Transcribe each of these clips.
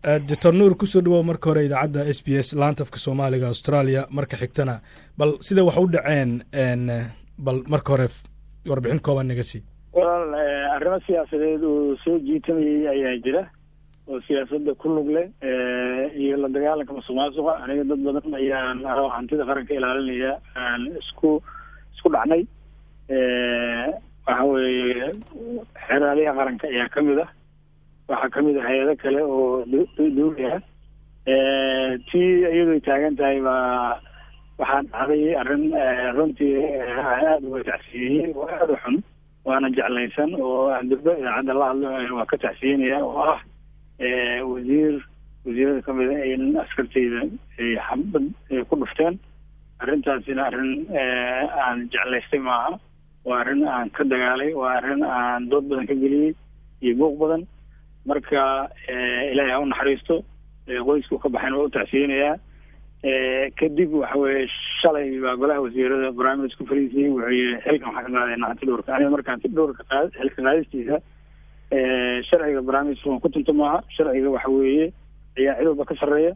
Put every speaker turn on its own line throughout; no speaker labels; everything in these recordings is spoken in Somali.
doctor nuur kusoo dhawow marka hore idaacadda s b s laantafka soomaaliga australia marka xigtana bal sida wax u dhaceen bal marka hore warbixin kooban naga sii
walaal arrimo siyaasadeed uu soo jiitamayay ayaa jira oo siyaasadda ku lug leh iyo la dagaalanka masuq maasuqa aniga dad badan ayaan hantida qaranka ilaalinaya aan isku isku dhacnay waxa weeye xeraaliyaha qaranka ayaa kamid ah waxaa kamid ah hay-ado kale oo dawli ah tii iyadoo taagan tahay baa waxaa dhacday arrin runtii aada uga tacsiyeeyey oo aada u xun waana jeclaysan oo durba idaacadda la hadlo waa ka tacsiyenaya oo ah wasiir wasiirada kamid a in askarteyda ay xabad ku dhufteen arrintaasina arrin aan jeclaystay maaha waa arrin aan ka dagaalay waa arrin aan dood badan ka geliyey iyo buuq badan marka ilaahay ha u naxariisto qoysku ka baxayn waa u tacsiyeynayaa kadib waxa weye shalay baa golaha wasiirada barnaamij ku fariisiyey wuxuu yihi xilkan waxaa ka qaadayna hanti dhowrka aniga marka hanti dhowrka qaad xilka qaadistiisa sharciga barnaamijka waan ku tunto maaha sharciga waxa weeye ayaa cid walba ka sarreeya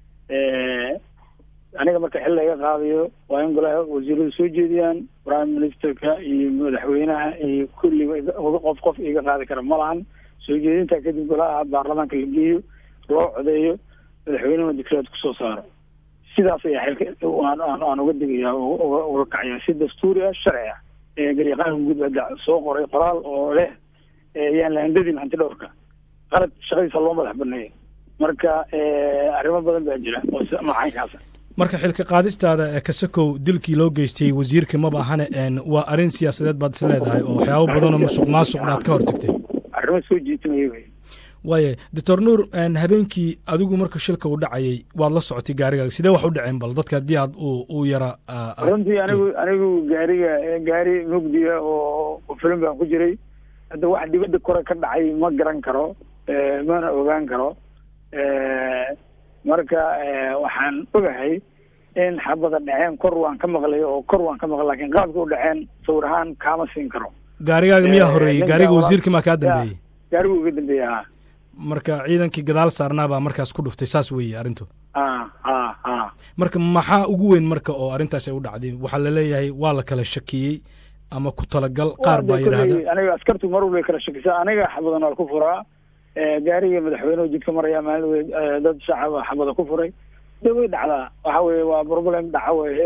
aniga marka xil laga qaadayo waa in golaha wasiiradu soo jeediyaan prime ministerka iyo madaxweynaha iyo kulliba qof qof iga qaadi kara ma lahan soo jeedintaa kadib golaha baarlamaanka la geeyo loo codeeyo madaxweynehuna dicreed kusoo saaro sidaas ayaa xilka aan uga digaya uga kacaya si dastuuri ah sharci ah garyaqaanka guud baa soo qoray qoraal oo leh yaan la handadin hanti dhowrka qalad shaqadiisa loo madax baneeyo marka arrimo badan baa jira oo macaynkaasa
marka xilka qaadistaada kasakow dilkii loo geystay wasiirka maba ahane waa arrin siyaasadeed baad is leedahay oo waxyaabo badanoo musuq maasuqna aad ka hortagtay
arrimo soo jiitamaya wey
waaya doctor nuur habeenkii adigu marka shilka uu dhacayay waad la socotay gaarigaaga sidee wax u dhaceen bal dadka haddii aad u yara
runtii anigu anigu gaariga gaari mugdiga oo filim baan ku jiray hadda wax dibadda kore ka dhacay ma garan karo mana ogaan karo marka waxaan ogahay in xabada dhaceen kor waan ka maqlay oo kor waan ka maqlay lakin qaabka u dhaceen sawir ahaan kaama siin karo
gaarigaaga miyaa horeeyey gaariga wasiirka maa kaa dambeeyey
gaarigu uga dambeeyey ha
marka ciidankii gadaal saarnaa baa markaas ku dhuftay saas weeye arrintu
a a a
marka maxaa ugu weyn marka oo arrintaas ay u dhacday waxaa laleeyahay waa la kala shakiyey ama ku talagal qaar baa yidhahda
aniga askartu mar walbay kala shakisa aniga xabadan waa ku furaa gaariga madaxweynehu jidka maraya maalin wey dad shacaba xabada ku furay de way dhacdaa waxa weye waa problem dhaca weye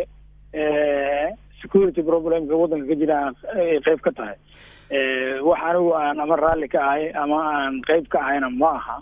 security problemka waddanka ka jira ay qeyb ka tahay wax anigu aan ama raalli ka ahay ama aan qeyb ka ahayna ma aha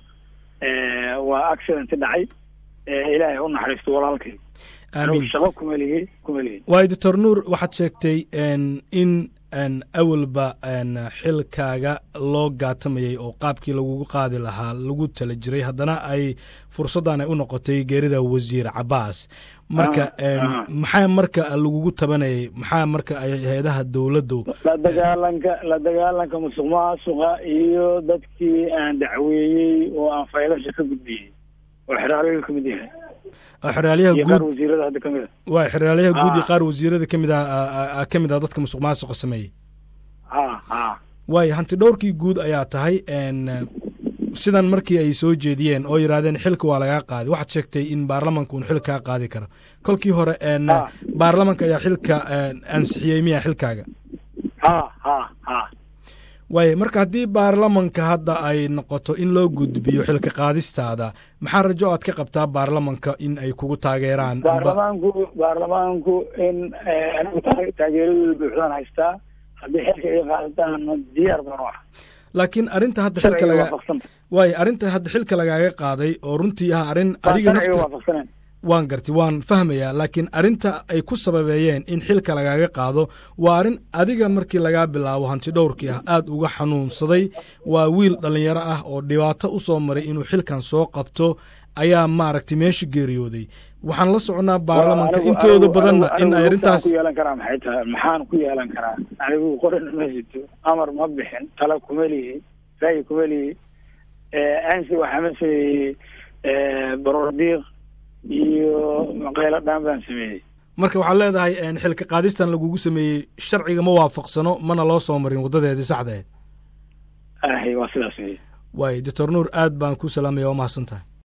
waa accident dhacay ilaahay u naxariisto walaalkay
aamin
shaqo kuma lihi kuma lihi
waayo doctor nuur waxaad sheegtay in awalba xilkaaga loo gaatamayay oo qaabkii lagugu qaadi lahaa lagu tala jiray haddana ay fursaddan ay u noqotay geerida wasiir cabaas marka maxaa marka lagugu tabanayay maxaa marka hay-adaha dowladdu
la dagaalanka la dagaalanka musuq maasuqa iyo dadkii aan dacweeyey oo aan faylasha ka gudbiyey oo xeraalayu ka mid yahay
xeraalyaha
iyo
guud
qaar wasiirada hadda kamid a
waa xeraalyaha guud iyo
Ah.
qaar wasiirada kamid ah ka mid ah dadka musuq maasuqa sameeyey
ha ha
waayo hanti dhowrkii guud ayaa tahay n sidan markii ay soo jeediyeen oo yidhaahdeen xilka waa lagaa qaadi waxaad sheegtay in baarlamanka uun xil kaa qaadi karo kolkii hore n
Ah.
baarlamanka ayaa xilka ansixiyey miya xilkaaga
ha ha ha
waayo marka haddii baarlamanka hadda ay noqoto in loo gudbiyo xilka qaadistaada maxaa rajo aad ka qabtaa baarlamanka in ay kugu taageeraan amba-
baarlamaanku baarlamaanku in anigu taa- taageeradooda buuxdaan haystaa haddii xilka ay qaadataana diyaar baan u ah
laakiin arrinta hadda xilka
sharciga
laga
waafaqsanta
waayo arrinta hadda xilka lagaaga qaaday oo runtii ah arrin adiga
sharciga
nafta
waafaqsaneen
waan gartay waan fahmayaa laakiin arrinta ay ku sababeeyeen in xilka lagaaga qaado waa arrin adiga markii lagaa bilaabo hanti dhowrkii ah aad uga xanuunsaday waa wiil dhallinyaro ah oo dhibaato u soo maray inuu xilkan soo qabto ayaa maaragtay meesha geeriyooday waxaan la soconaa baarlamanka
Anigu-
intooda
anigu-
badanna
anigu-
in ay
anigu
arrintaas
ku yeelan karaa maxay tahay maxaan ku yeelan karaa anigu qorin ma sito amar ma bixin tala kuma lihi ra'yi kuma lihi ansi waxaa ma sameeyey barordiiq iyo qaylo dhaan baan sameeyey
marka waxaad leedahay n xilka qaadistan lagugu sameeyey sharciga ma waafaqsano mana loo soo marin waddadeedii saxda ahayd
ahay waa sidaas wey
waayo doctor nuur aad baan ku salaamaya waa mahadsan tahay